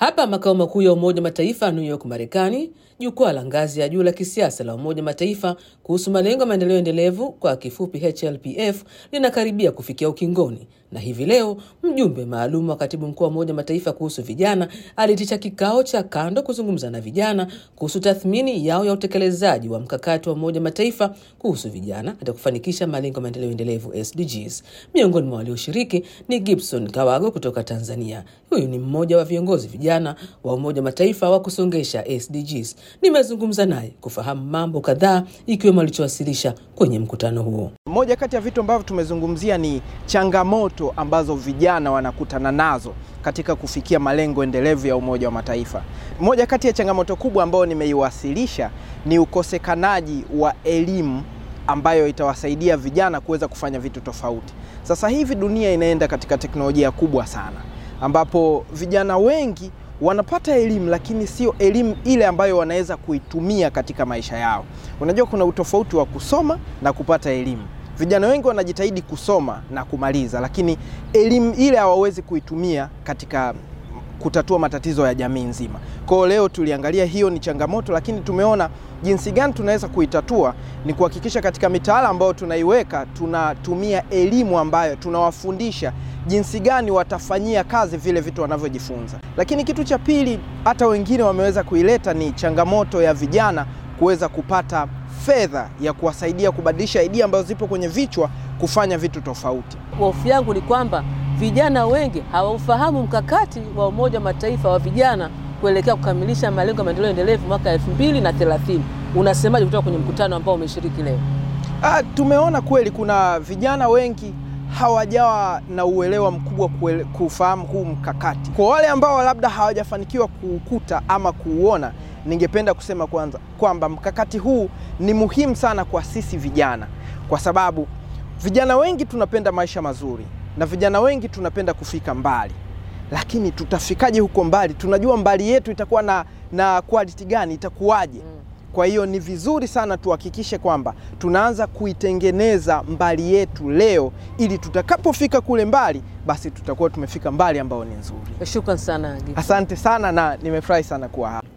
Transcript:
Hapa makao makuu ya Umoja wa Mataifa New York, Marekani, jukwaa la ngazi ya juu la kisiasa la Umoja wa Mataifa kuhusu malengo ya maendeleo endelevu kwa kifupi HLPF linakaribia kufikia ukingoni, na hivi leo mjumbe maalum wa katibu mkuu wa Umoja wa Mataifa kuhusu vijana aliitisha kikao cha kando kuzungumza na vijana kuhusu tathmini yao ya utekelezaji wa mkakati wa Umoja wa Mataifa kuhusu vijana katika kufanikisha malengo ya maendeleo endelevu SDGs. Miongoni mwa walioshiriki ni Gibson Kawago kutoka Tanzania. Huyu ni mmoja wa viongozi vijana wa Umoja wa Mataifa wa kusongesha SDGs. Nimezungumza naye kufahamu mambo kadhaa ikiwemo alichowasilisha kwenye mkutano huo. Moja kati ya vitu ambavyo tumezungumzia ni changamoto ambazo vijana wanakutana nazo katika kufikia malengo endelevu ya Umoja wa Mataifa. Moja kati ya changamoto kubwa ambayo nimeiwasilisha ni ukosekanaji wa elimu ambayo itawasaidia vijana kuweza kufanya vitu tofauti. Sasa hivi dunia inaenda katika teknolojia kubwa sana, ambapo vijana wengi wanapata elimu lakini sio elimu ile ambayo wanaweza kuitumia katika maisha yao. Unajua kuna utofauti wa kusoma na kupata elimu. Vijana wengi wanajitahidi kusoma na kumaliza, lakini elimu ile hawawezi kuitumia katika kutatua matatizo ya jamii nzima. Kwa hiyo leo tuliangalia hiyo ni changamoto, lakini tumeona jinsi gani tunaweza kuitatua ni kuhakikisha katika mitaala ambayo tunaiweka tunatumia elimu ambayo tunawafundisha jinsi gani watafanyia kazi vile vitu wanavyojifunza. Lakini kitu cha pili, hata wengine wameweza kuileta ni changamoto ya vijana kuweza kupata fedha ya kuwasaidia kubadilisha idea ambazo zipo kwenye vichwa kufanya vitu tofauti. Hofu yangu ni kwamba vijana wengi hawaufahamu mkakati wa Umoja wa Mataifa wa vijana kuelekea kukamilisha malengo ya maendeleo endelevu mwaka elfu mbili na thelathini. Unasemaje kutoka kwenye mkutano ambao umeshiriki leo? Ah, tumeona kweli kuna vijana wengi hawajawa na uelewa mkubwa kufahamu huu mkakati. Kwa wale ambao labda hawajafanikiwa kuukuta ama kuuona, ningependa kusema kwanza kwamba mkakati huu ni muhimu sana kwa sisi vijana, kwa sababu vijana wengi tunapenda maisha mazuri na vijana wengi tunapenda kufika mbali, lakini tutafikaje huko mbali? Tunajua mbali yetu itakuwa na, na quality gani, itakuwaje? Kwa hiyo ni vizuri sana tuhakikishe kwamba tunaanza kuitengeneza mbali yetu leo, ili tutakapofika kule mbali, basi tutakuwa tumefika mbali ambao ni nzuri. Shukran sana. Asante sana na nimefurahi sana kuwa hapa.